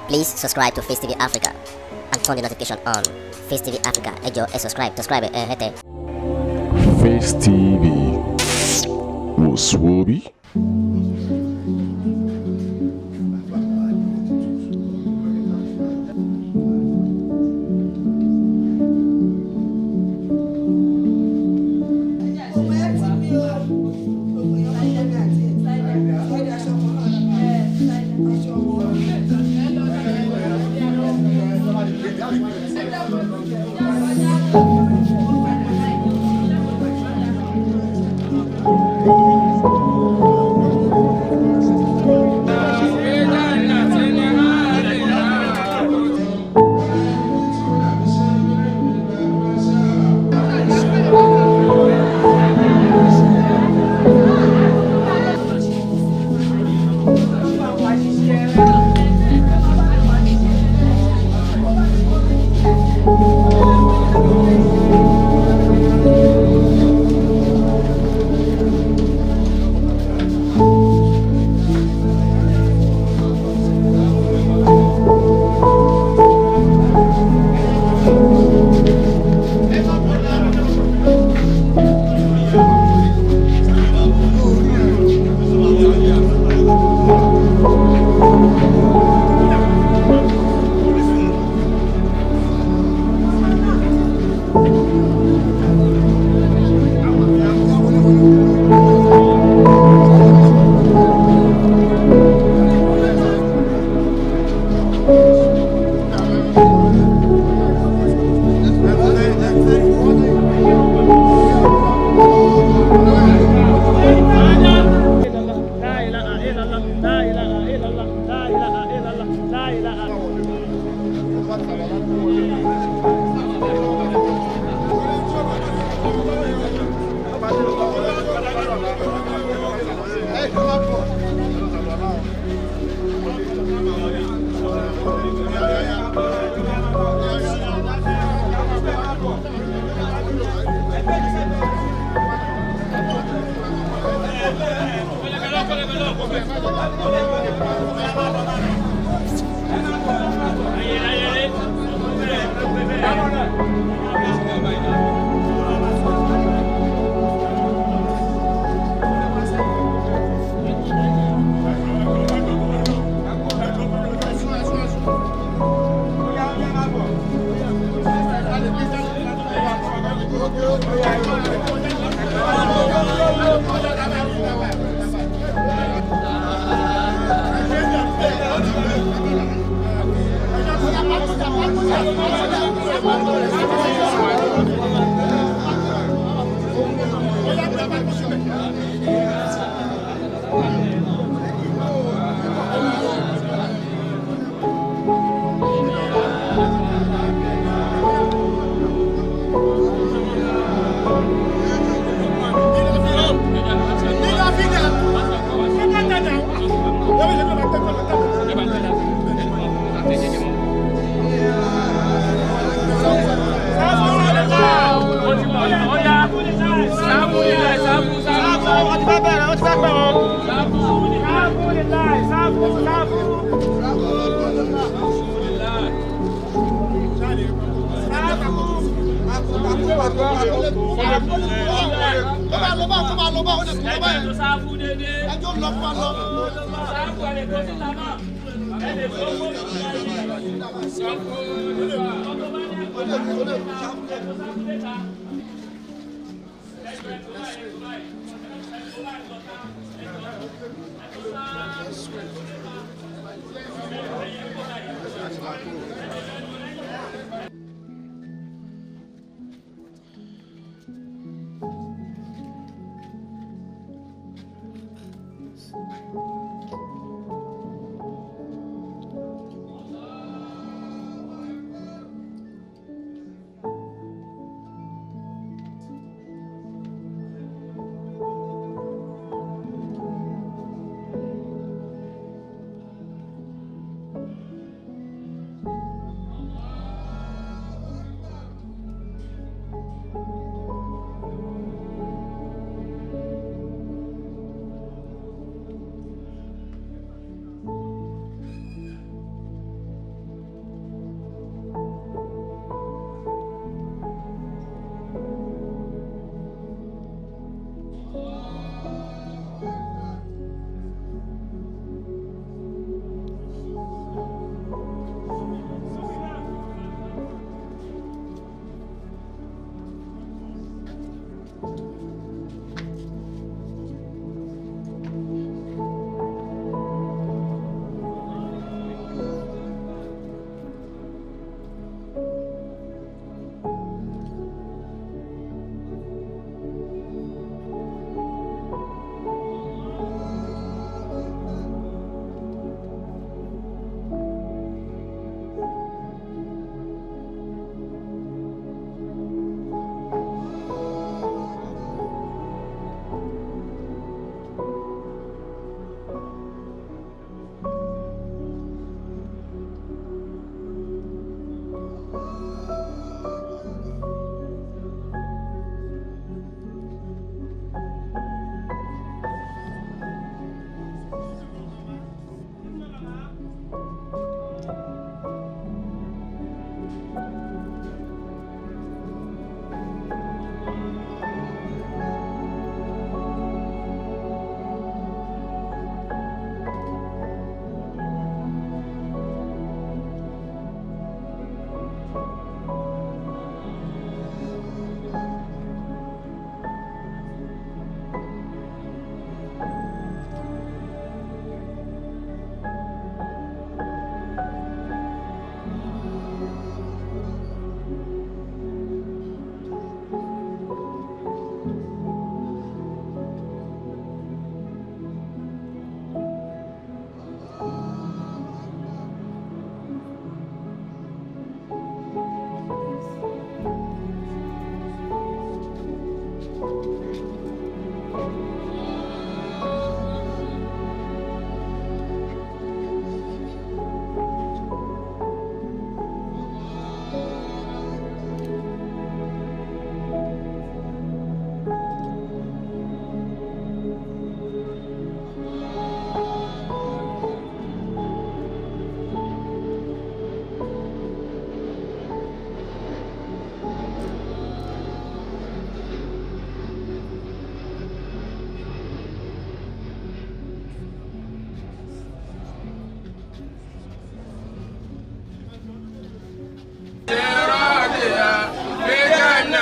Please subscribe to Face TV Africa and turn the notification on. Face TV Africa, ẹ jọ̀ọ́ ẹ subscribe, subscribe ẹ hẹ́tẹ̀. Face TV wò sùwòbí. لا اله الا الله لا اله الا الله لا اله الا الله لا اله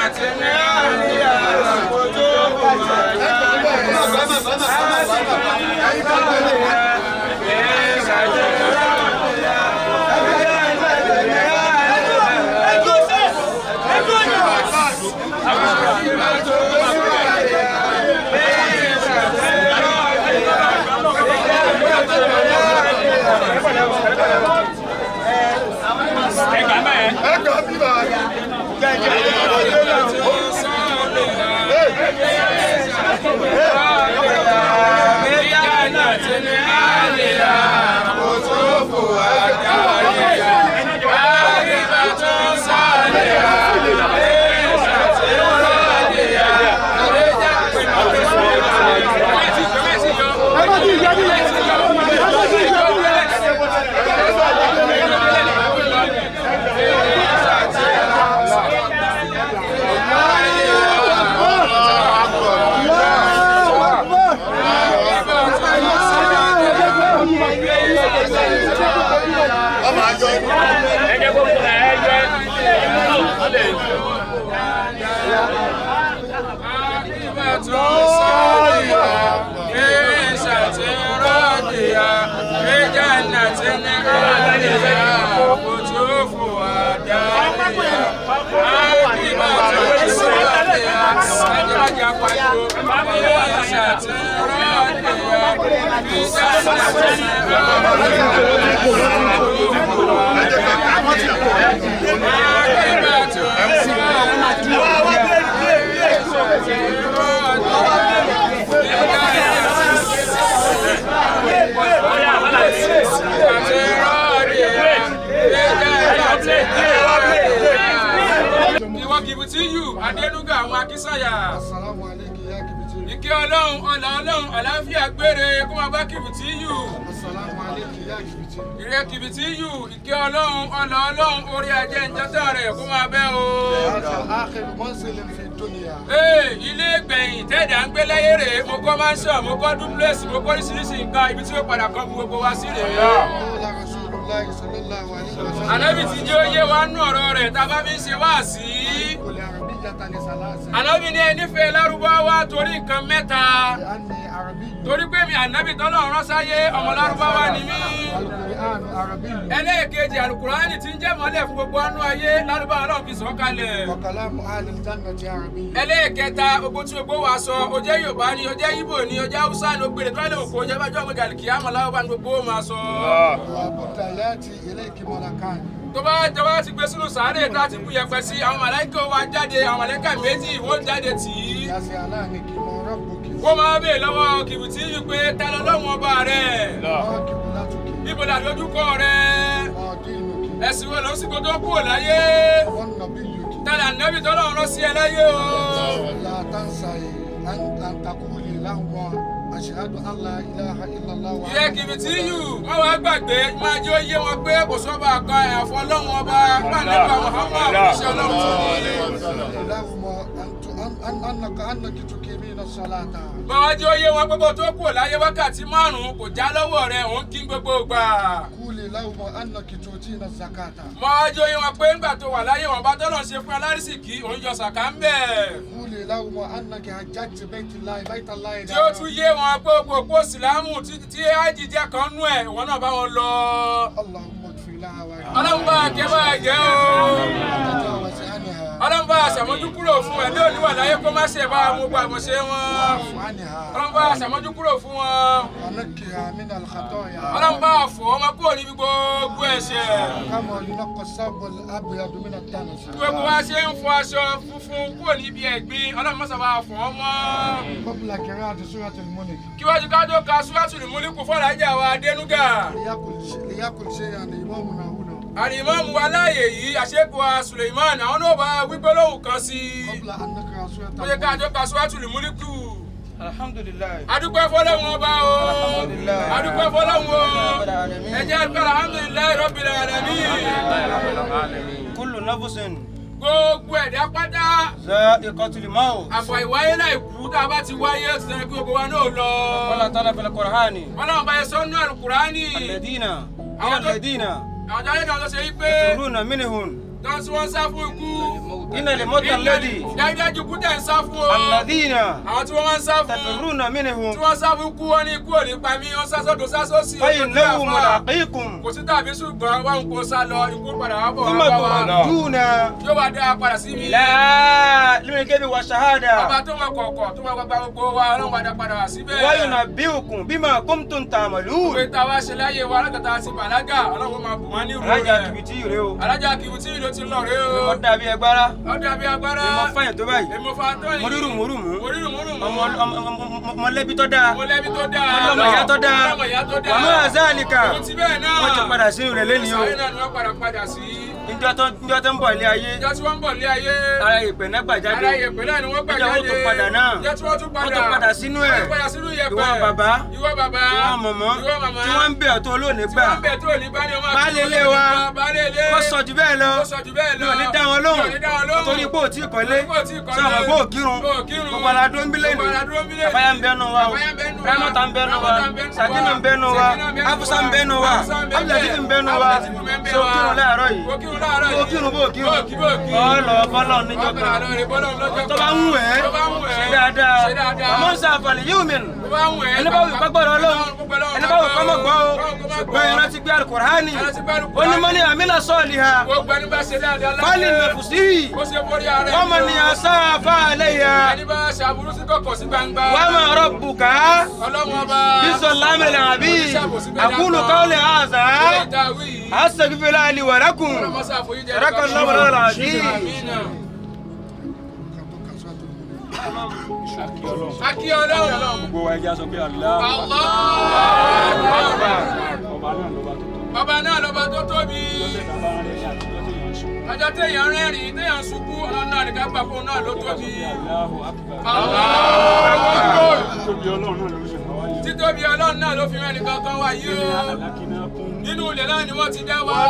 ẹjẹ gbogbo ẹ ẹjẹ ìwọ kìbìtì yù adẹnuga àwọn akínsàyà Assalamu alaikum ya kibiti. ìkẹ́ ọlọ́run ọ̀là ọlọ́run àlàáfíà gbére kó máa bá kìbìtì yù Assalamu alaikum ya kibiti. ìrẹ́ kìbìtì yù ìkẹ́ ọlọ́run ọ̀là ọlọ́run orí ajẹ́ ìjẹta rẹ̀ kó máa bẹ́ o. هذا آخر منزل في الدنيا. ee ilé gbẹ̀yìn tẹ́ẹ̀dá ń gbé láyé rè é mo kọ́ mansion mo kọ́ duplex mo kọ́ oríṣiríṣi nǹkan ibi tí ó padà kan fún gbogbo wa sí rèé. قال رسول الله صلى الله عليه وسلم. ànábì ti jẹ́ oyé wa nú ọ̀rọ̀ rẹ̀ tá a bá fi ń ṣe wáàsí. كل عربية لثلاثة. ànábì ní ẹni fẹ́ lárúbáwá torí nǹkan mẹ́ta. لأني عربي. torí pé mi ànábì tọ́lọ̀ rán sáyé ọmọ lárúbáwá ni mí. والقرآن عربي. ẹlẹ́ẹ̀kejì alukurani ti ń jẹ́ mọ́lẹ̀ fún gbogbo ọnú ayé lárúbáwá náà fi sọ kalẹ̀. وكلام أهل الجنة عربي. ẹlẹ́ẹ̀kẹta gbogbo tí gbogbo wa sọ o jẹ́ yorùbá ni o jẹ́ ibo ni o jẹ́ haúsá ni o gbèrè tó lè kó o jẹ́ bájọ́ ọmọdé àlìkìyàmọ̀ láwọn ni gbogbo máa sọ. وبد يأتي إليك ملكان. tó bá jọba ti gbé sínú sàárè tá a ti bú yẹpẹ sí àwọn màláìkà wa jáde àwọn màláìkà méjì wọ́n jáde tì í. يسألانك من ربك. wọ́n máa bèè lọ́wọ́ kìbìtì yìí pé ta ló lọ́wọ́ ọba rẹ̀ ما قبلتك. níbo la lójúkọ rẹ̀ ما دينك. ẹ̀sìn wo ló ń sìnkú tó kú láyé ونبيك. tala nẹ́bí tó lọ́wọ́ rán sí ẹ láyé o. لا تنسي أن أن تقولي لهم أشهد أن لا إله إلا الله ìyẹ́ kìbìtì yìí wọ́n wá gbàgbé máa jẹ́ oyé wọn pé kò sọ́ba kan ẹ̀fọ́ lọ́wọ́ ọba pàǹdẹ́gbà muhammad ṣe ọlọ́run لهم أن ت- أن أنك أنك تقيمين الصلاة báwa jẹ́ oyé wọn pé kó tó kú láyé wákàtí márùn-ún kò já lọ́wọ́ rẹ̀ òun kí gbogbo gbà. قولي لهم أنك تؤتين الزكاة mọ ọjọ́ yìí wọn pé ńgbà tó wà láyé wọn bá tọ́lọ̀ ṣe fún alárísìkí òun yọ sàkà ń bẹ̀. قولي لهم أنك حججت بيت الله بيت الله tí ó tún yé wọn pé gbogbo sílámù tí tí ájì jẹ́ kan nú ẹ̀ wọn náà bá wọn lọ. اللهم اغفر لها ọlọ́run bá kẹ́ bá gẹ́ o. وتجاوز عنها ọlọ́run bá aṣàmójúkúrò fún ẹ̀ lóòní wà láyé kó má ṣe bá mo gba àmọ̀ṣe wọn. واعف عنها ọlọ́run bá aṣàmójúkúrò fún wọn. ونقها من الخطايا ọlọ́run bá fọ̀ ọmọ kúrò níbi gbogbo ẹ̀ṣẹ̀. كما ينقى الثوب الأبيض من الدنس gbogbo wa ṣe ń fọ aṣọ funfun kúrò níbi ẹ̀gbin ọlọ́run mọ́sà bá fọ̀ ọ́ mọ́. قبل قراءة سورة الملك kí wájú ká tó ka súrátùlù múlíkù fọ́ọ̀rọ̀ ajá wa adénúgà. ليأكل شيء- ليأكل شيئا إمامنا هنا àrìmọ́ọ̀mù wa láàyè yìí àṣekù wa suleiman àwọn náà bá wípé lóhùn kan sí i. قبل أن نقرأ سورة ó yẹ ká tó الملك ka súrátùlù múlíkù. alhamdulilayi adúpẹ́ fọlọ́hún ọba o. Alhamdulillah. adúpẹ́ fọlọ́hún o. Rabbil alamin. ẹ jẹ́ àdúpẹ́ alhamdulilayi rabbil alamin. kullu nafusin gbogbo ẹ̀dá pátá za'iqatul maut àfọ̀ ìwáyé láì kú tá a bá ti wáyé ó ti sẹ́ni kí gbogbo wa náà lọ. qala ta'ala fil qur'ani ọlọ́run bá yẹ sọ́nù àlùkùránì. alladina Àwọn tó- alladina àwọn ayé kan ló ṣe yí pé turuna minhum tán tí wọ́n sá fún ikú إن الموت الذي dájúdájú kú tẹ̀ ń sá fún o. الذين àwọn tí wọ́n máa ń sá fún. تفرون tí منهم wọ́n sá fún kú wọn ní ikú òní pa mí wọ́n sá sọ́dọ̀ sá sọ́sì. فإنه ملاقيكم kò sí tàbí ṣùgbọ́n wọn kò sá lọ ikú padà wá bọ̀ ثم wá bá wa. تردون yóò wá dá a padà sí mi. إلى علم الغيب ọba والشهادة tó mọ kọ̀ọ̀kọ̀ tó mọ gbàgbà gbogbo wa ọlọ́run wá dá padà wá síbẹ̀. وينبئكم بما كنتم ìwé تعملون tá a wá ṣe láyé wa alágbàtà àti bàlágà ọlọ́run máa bù wọ́n ní ìrù alájà rẹ̀. kìbìtì rèé o alájà kìbìtì ló ti lọ rẹ o. mo dàbí ẹgbára ọdẹ àbí agbára. mo fàyàn tó báyìí èmo fa tó yìí. mo rírù mo rù mú mo rírù mo rù mú. ọmọ ọmọ- ọmọ- mọ̀lẹ́bí tó dáa mo lẹ́bi tó dáa. ọlọ́mọ ìyá tó dáa ọlọ́mọ ìyá tó dáa. wàmú àzáàlìkà Òun ti bẹ́ẹ̀ náà. wọ́n ti padà sínú rẹ̀ lẹ́ni o sáré náà ni wọ́n padà padà sí. níjọ́ tó níjọ́ tó ń bọ̀ ilé ayé ìjọ tí wọ́n ń bọ̀ lé ayé. ara ìpè náà gbà jáde ara ìyẹ̀pẹ̀ náà ni wọ́n gbà Ìjọ jáde. wọ́n tún padà náà. ìjọ tí wọ́n tún padà. Wọ́n tún padà sínú ẹ̀. wọ́n tún padà sínú ìyẹ̀pẹ̀. Ìwọ bàbá. ìwọ bàbá. ìwọ mọ̀mọ́ ìwọ màmá. tí wọ́n ń bẹ̀ ọ́ tó olóòní tí gbà wọ́n ń bẹ̀ tó ní bá ní ọmọ àti Baálé ilé wa. baálé ilé. kó sọ jù bẹ́ẹ̀ lọ Kó sọ jù bẹ́ẹ̀ lọ. mi ò ní dá wọn lóhùn Mi ò ní dá wọn lóhùn. torí pé ò tí ì kọ́lé Torí pé ò tí ì kọ́lé. sọ àwọn bó kírun Bó kírun. gbogbo ara dó ń bí lẹ́nu Gbogbo ara dúró ń bí lẹ́nu. àfáyà ń bẹ́nu wa o Àfáyà ń bẹ́nu wa. rámọ́tà ń bẹ́nu wa Rámọ́tà ń bẹ́nu wa. sàkínà ń bẹ́nu wa Sàkínà ń bẹ́nu wa. afusa ń bẹ́nu wa Afusa ń bẹ́nu wa. abdulatif ń bẹ́nu wa Abdulatif ń bẹ́nu so wa. kírun láàárọ̀ yìí Bó kírun láàárọ̀ yìí. bó kírun bó kírun Bó kí- bó kí. ọlọ bọ́lọ̀ níjọ́ Wọ́n padà kan lọ rè bọ́lọ̀ lọ́jọ́ tó bá kan. ń wẹ̀ Tó bá ń wẹ̀. ṣe dáadáa Ṣe dáadáa. àmọ́ ń sàfàlẹ̀ yóò mìíràn Tó bá ń wẹ̀. ẹni bá wù kọ́ gbọ́dọ̀ ọlọ́run ẹni bá wù kọ́ mọ̀ gbọ́ o ṣùgbọ́n ìrántí gbé alukur'ani Ìrántí gbé Al-Qur'ani. onímọ̀ ní àmìlà sọ́ọ̀lì ha Gbogbo ẹni bá ṣe dáadáa láyé. fali nàfùsí Ó ṣe borí ara ẹ̀. wọ́n ní asáfà àlẹ́yà Ẹni bá ṣàbùrú sí kọ̀kọ̀ sí gbangba. wọ́n mọ̀ ọ̀rọ̀ bùkà Ọlọ́run ọba. bísọ̀ lámìlẹ̀ àbí àkúlù káwọlẹ̀ àzà Ilé ìdáwí yìí. àṣẹ̀fífẹ́lá àlìwàlákùn Ọlọ́mọṣà àforíjì ẹni Raka kọ̀ọ̀kan. Allahu lana al-azim. Àmínà. Akí Ọlọ́run. gbogbo wa ẹja sọ pé Allah Allah. ọba náà ló bá tó tó Bàbá náà lọ́ba tó tóbi. bàbá rẹ̀ ní àtijọ́ tó yàn sùn. Ọjọ́ téèyàn rẹ́rìn-ín téèyàn sunkún ọlọ́run náà nìkan gbà fún náà ló tóbi. Allahu akbar. Allah. tóbi ọlọ́run náà ló ṣe fà wá yìí. Títóbi ọlọ́run náà ló fi rẹ́ nìkan kan wá yìí o. alákínà kún. Nínú ilẹ̀ náà ni wọ́n ti dá wa.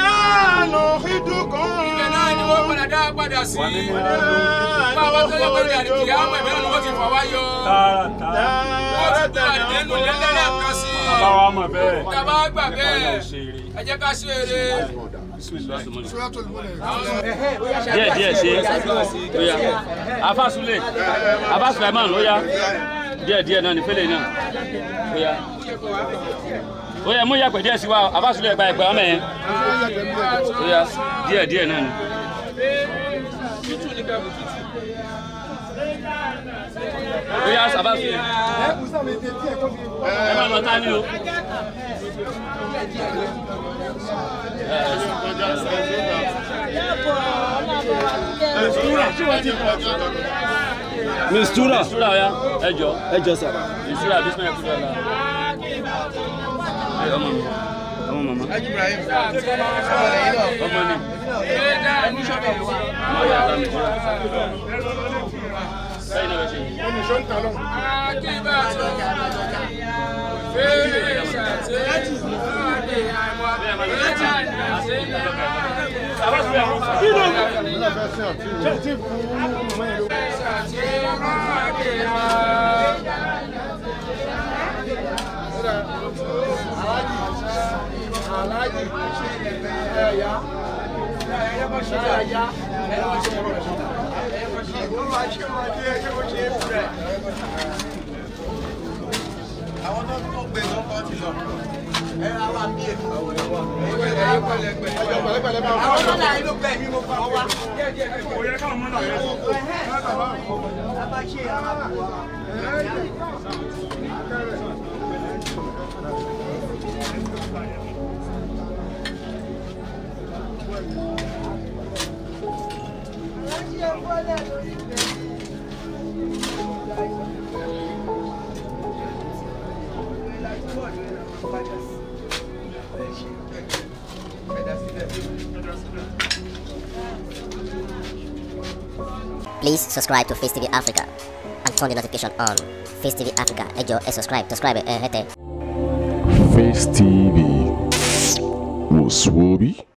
Ibẹ̀ náà ni wọ́n padà dá padà sí. Báwa tó yẹ pé àdìkì àwọn ẹ̀mí náà ni wọ́n ti fà wá yọ. tààrà tààrà. Wọ́n ti gbọ́ àdìdẹ́nu lẹ́lẹ́lẹ́ kan sí. bàbá wa mọ̀ bẹ́ẹ̀. Tàbá gbà bẹ́ẹ̀. ṣe eré. Ẹ jẹ́ ká ṣe eré. Suratul Mulk. díẹ̀ díẹ̀ ṣe oya afa sule afa sulaiman oya díẹ̀ díẹ̀ náà ní fẹlẹ náà oya oya mú yàgbẹ́ díẹ̀ sí wa afa sule gba ẹgbẹ́ ọmọ yẹn oya díẹ̀ díẹ̀ náà ni. oya afa sule ẹ máa lọ tá ní o. mistura. mistura oya ẹ jọ ẹ jọ sà. mistura bisimilayi kudu ala. ẹ ọmọ mi ọmọ mama ọmọ ni ọmọ yà tá mistura. sẹ́yìn náà bẹ ṣe. àwọn tó tó gbé tó kọ́ ti lọ ẹ ra wa bí èmi. àwọn tó náà inú gbẹ mí mo fà wọ́n wá. Please subscribe to Face TV Africa and turn the notification on. Face TV Africa, ẹ jọ̀ọ́ ẹ subscribe, subscribe ẹ hẹ́tẹ̀. Face TV was Swoby.